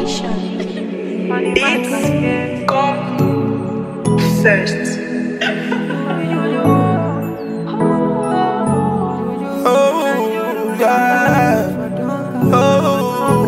It's God first. Oh, yeah. Oh.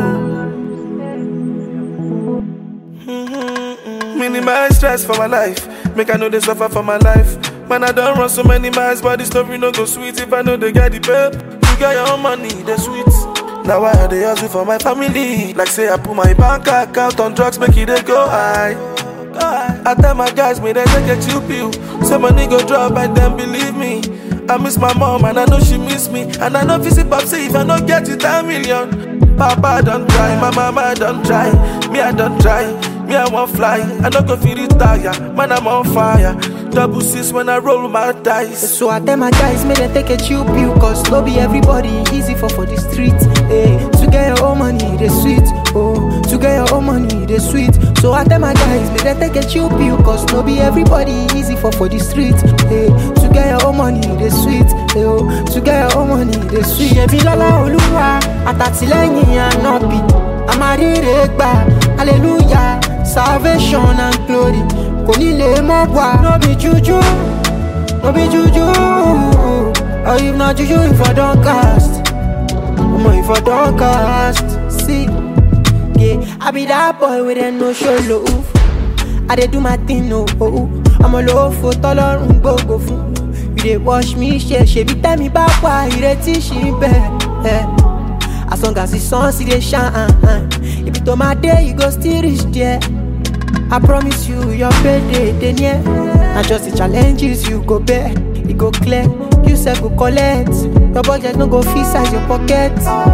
Minimize stress for my life. Make I know they suffer for my life. Man, I don't run so many miles, but the story no go sweet if I know they get the babe. You got your own money, they sweet. Now I dey hustle for my family. Like say I put my bank account on drugs, make it dey go high. I tell my guys, me they take a chill pill. Say money go drop, and then believe me. I miss my mom and I know she miss me. And I know visit pop say if I don't get it a million. Papa don't try, my mama don't try. Me I don't try, me I won't fly. I don't go feel retire, man I'm on fire. Double six when I roll my dice. So I tell my guys, may they take a chill pill Cause no be everybody easy for for the street hey, To get your own money, they sweet Oh, to get your own money, they sweet So I tell my guys, may they take a chill pill Cause no be everybody easy for for the street hey, To get your own money, they sweet hey, oh, To get your own money, they sweet Ṣebí lọ́lá olúwa, àtàtìlẹ́yìn ànábì Àmàríre gbà, hallelujah Salvation and glory kò ní lè mọ́ wá. no be juju no be juju or if na juju if I don cast omo if I don cast see yeah I be that boy wey dem no show love I dey do my thing o oh, ọmọ lófo tọ́lọ́run gbogbo fún you dey wash me ṣe ṣèbí tẹ́mi bá wà ìrètí ṣì ń bẹ̀ as long as the sun still dey shine ibi tó máa dé you go still reach there. I promise you, your payday dey near. Na just the challenges you go bear, e go clear. You sef go collect. Your budget no go fit size your pocket.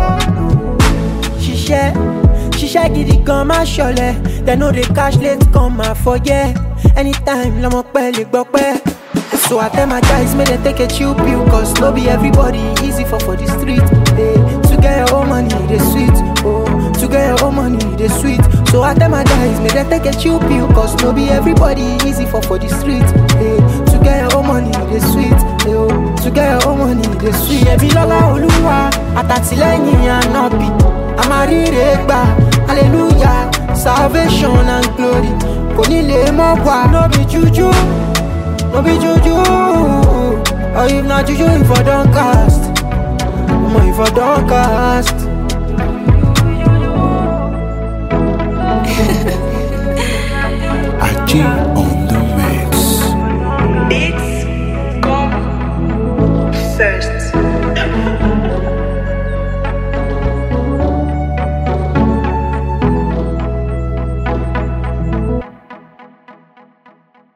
Ṣiṣẹ́ ṣiṣẹ́ gidi gan má ṣọlẹ̀. Dem no dey cash late come ma forget. Anytime lọmọ pẹ́ lè gbọ́ pẹ́. So I tell my guys make dem take a chill pill Cause no be everybody easy for for the street hey, To get your own money dey sweet oh, To get your own money dey sweet So I tell my guys make dem take a chill pill Cause no be everybody easy for for the street hey, To get your own money dey sweet hey, oh, To get your own money dey sweet Ṣebí lọ́lá olúwa àtàtìlẹ́yìn ànábì Àmàríre gbà hallelujah salvation and glory Kò ní lè mọ́ wá no be juju. No be juju Or if not juju if I don't cast Omo if I don't cast